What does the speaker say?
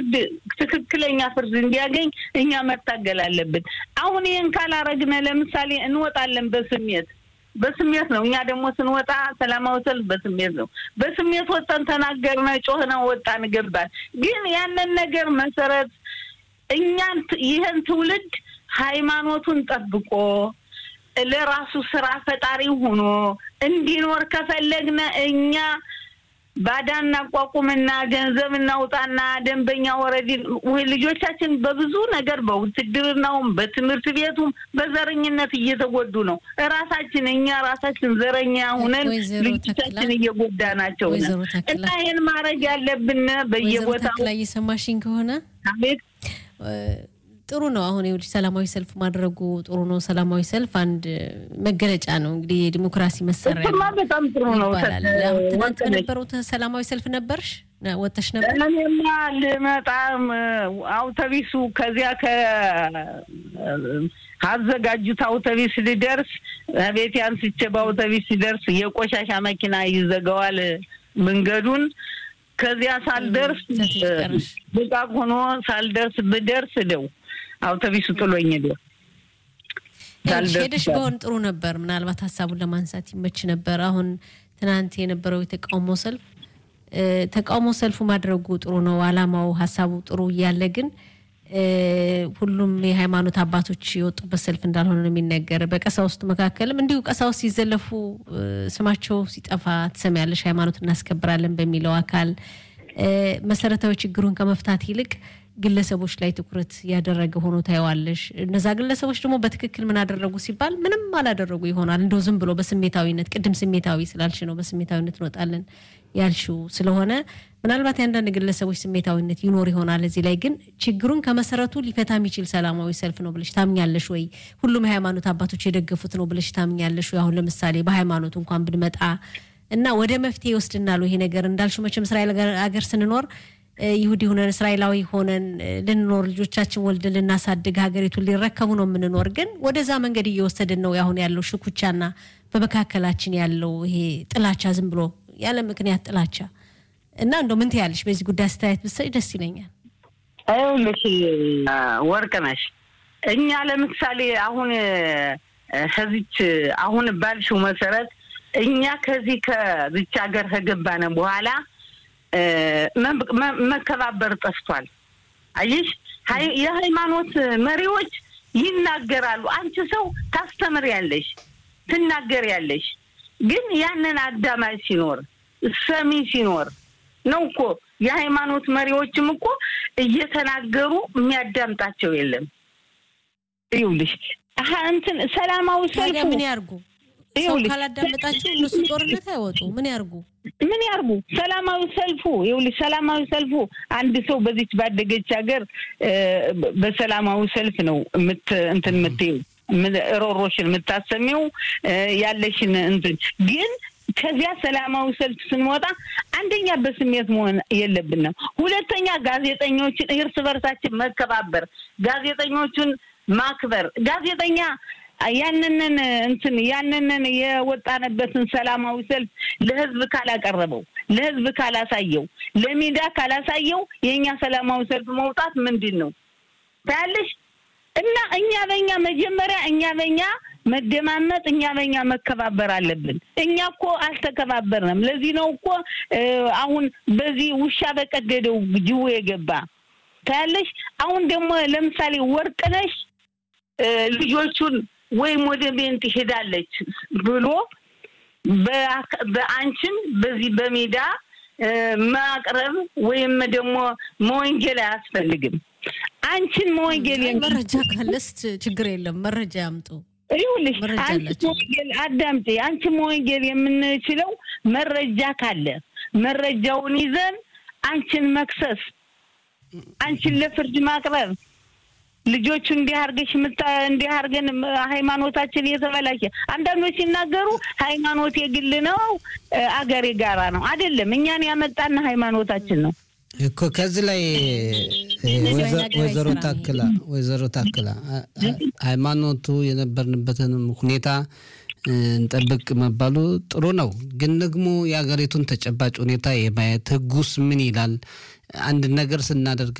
ፍርድ ትክክለኛ ፍርድ እንዲያገኝ እኛ መታገል አለብን። አሁን ይህን ካላረግነ ለምሳሌ እንወጣለን በስሜት በስሜት ነው። እኛ ደግሞ ስንወጣ ሰላማዊ ሰልፍ በስሜት ነው። በስሜት ወጣን፣ ተናገርነ፣ ጮህነ፣ ወጣን፣ ገባን። ግን ያንን ነገር መሰረት እኛን ይህን ትውልድ ሃይማኖቱን ጠብቆ ለራሱ ስራ ፈጣሪ ሆኖ እንዲኖር ከፈለግነ እኛ ባዳ እናቋቁምና ገንዘብ እናውጣና ደንበኛ ወረዲ ልጆቻችን በብዙ ነገር በውትድርናውም በትምህርት ቤቱም በዘረኝነት እየተጎዱ ነው። እራሳችን እኛ ራሳችን ዘረኛ ሁነን ልጆቻችን እየጎዳ ናቸው እና ይህን ማድረግ ያለብን በየቦታው ላይ እየሰማሽኝ ከሆነ አቤት ጥሩ ነው። አሁን ይኸውልሽ ሰላማዊ ሰልፍ ማድረጉ ጥሩ ነው። ሰላማዊ ሰልፍ አንድ መገለጫ ነው እንግዲህ የዲሞክራሲ መሳሪያ እሱማ በጣም ጥሩ ነው ይባላል። አሁን ትናንት በነበረው ሰላማዊ ሰልፍ ነበርሽ ወጥተሽ ነበር? እኔማ ልመጣም አውቶቢሱ ከዚያ ከአዘጋጁት አውቶቢስ ልደርስ ቤት አንስቼ በአውቶቢስ ሲደርስ የቆሻሻ መኪና ይዘጋዋል መንገዱን ከዚያ ሳልደርስ ብቃቅ ሆኖ ሳልደርስ ብደርስ ደው አውቶቢሱ ጥሎኝ ደ ሄደሽ በሆን ጥሩ ነበር። ምናልባት ሀሳቡን ለማንሳት ይመች ነበር። አሁን ትናንት የነበረው የተቃውሞ ሰልፍ ተቃውሞ ሰልፉ ማድረጉ ጥሩ ነው። አላማው ሀሳቡ ጥሩ እያለ ግን ሁሉም የሃይማኖት አባቶች የወጡበት ሰልፍ እንዳልሆነ ነው የሚነገር። በቀሳውስት መካከልም እንዲሁ ቀሳውስት ሲዘለፉ ስማቸው ሲጠፋ ትሰሚያለሽ። ሃይማኖት እናስከብራለን በሚለው አካል መሰረታዊ ችግሩን ከመፍታት ይልቅ ግለሰቦች ላይ ትኩረት ያደረገ ሆኖ ታየዋለሽ። እነዛ ግለሰቦች ደግሞ በትክክል ምን አደረጉ ሲባል ምንም አላደረጉ ይሆናል። እንደው ዝም ብሎ በስሜታዊነት ቅድም ስሜታዊ ስላልሽ ነው በስሜታዊነት እንወጣለን ያልሽው ስለሆነ ምናልባት የአንዳንድ ግለሰቦች ስሜታዊነት ይኖር ይሆናል። እዚህ ላይ ግን ችግሩን ከመሰረቱ ሊፈታ የሚችል ሰላማዊ ሰልፍ ነው ብለሽ ታምኛለሽ ወይ? ሁሉም የሃይማኖት አባቶች የደገፉት ነው ብለሽ ታምኛለሽ ወይ? አሁን ለምሳሌ በሃይማኖት እንኳን ብንመጣ እና ወደ መፍትሄ ይወስድናል ይሄ ነገር እንዳልሽው መቼም እስራኤል ሀገር ስንኖር ይሁዲ ሆነን እስራኤላዊ ሆነን ልንኖር ልጆቻችን ወልደን ልናሳድግ ሀገሪቱን ሊረከቡ ነው የምንኖር። ግን ወደዛ መንገድ እየወሰድን ነው አሁን ያለው ሽኩቻና በመካከላችን ያለው ይሄ ጥላቻ ዝም ብሎ ያለ ምክንያት ጥላቻ እና እንደው ምን ትያለሽ በዚህ ጉዳይ አስተያየት ብትሰጪ ደስ ይለኛል። ይኸውልሽ ወርቅነሽ እኛ ለምሳሌ አሁን ከዚች አሁን ባልሽው መሰረት እኛ ከዚህ ከዚች ሀገር ከገባነ በኋላ መከባበር ጠፍቷል። አየሽ የሃይማኖት መሪዎች ይናገራሉ። አንቺ ሰው ታስተምሪያለሽ፣ ትናገሪያለሽ። ግን ያንን አዳማጭ ሲኖር ሰሚ ሲኖር ነው እኮ የሃይማኖት መሪዎችም እኮ እየተናገሩ የሚያዳምጣቸው የለም። ይኸውልሽ እንትን ሰላማዊ ሰልፉ ምን ያርጉ? ሰው ካላዳመጣቸው እነሱ ጦርነት አይወጡ። ምን ያርጉ? ምን ያርጉ? ሰላማዊ ሰልፉ ይኸውልሽ፣ ሰላማዊ ሰልፉ አንድ ሰው በዚች ባደገች ሀገር በሰላማዊ ሰልፍ ነው ምት እንትን የምትይው ሮሮሽን የምታሰሚው ያለሽን እንትን ግን ከዚያ ሰላማዊ ሰልፍ ስንወጣ አንደኛ በስሜት መሆን የለብንም። ሁለተኛ ጋዜጠኞችን እርስ በርሳችን መከባበር፣ ጋዜጠኞቹን ማክበር። ጋዜጠኛ ያንንን እንትን ያንንን የወጣንበትን ሰላማዊ ሰልፍ ለህዝብ ካላቀረበው፣ ለህዝብ ካላሳየው፣ ለሚዳ ካላሳየው የእኛ ሰላማዊ ሰልፍ መውጣት ምንድን ነው ታያለሽ? እና እኛ በእኛ መጀመሪያ እኛ በእኛ መደማመጥ እኛ በእኛ መከባበር አለብን። እኛ እኮ አልተከባበርንም። ለዚህ ነው እኮ አሁን በዚህ ውሻ በቀደደው ጅቡ የገባ ታያለሽ። አሁን ደግሞ ለምሳሌ ወርቅነሽ ልጆቹን ወይም ወደ ቤንት ሄዳለች ብሎ በአንቺም በዚህ በሜዳ ማቅረብ ወይም ደግሞ መወንጀል አያስፈልግም። አንቺን መወንጀል መረጃ ካለስ ችግር የለም። መረጃ ያምጡ። ይኸውልሽ አንቺ መወንጀል አዳምጪ። አንቺ መወንጀል የምንችለው መረጃ ካለ መረጃውን ይዘን አንቺን መክሰስ፣ አንቺን ለፍርድ ማቅረብ ልጆቹ እንዲህ አድርገሽ እንዲህ አድርገን ሃይማኖታችን የተበላሸ አንዳንዶች ሲናገሩ ሃይማኖት የግል ነው፣ አገር የጋራ ነው። አይደለም፣ እኛን ያመጣና ሃይማኖታችን ነው እኮ። ከዚህ ላይ ወይዘሮ ታክላ ወይዘሮ ታክላ ሃይማኖቱ የነበርንበትንም ሁኔታ እንጠብቅ መባሉ ጥሩ ነው፣ ግን ደግሞ የሀገሪቱን ተጨባጭ ሁኔታ የማየት ህጉስ ምን ይላል? አንድ ነገር ስናደርግ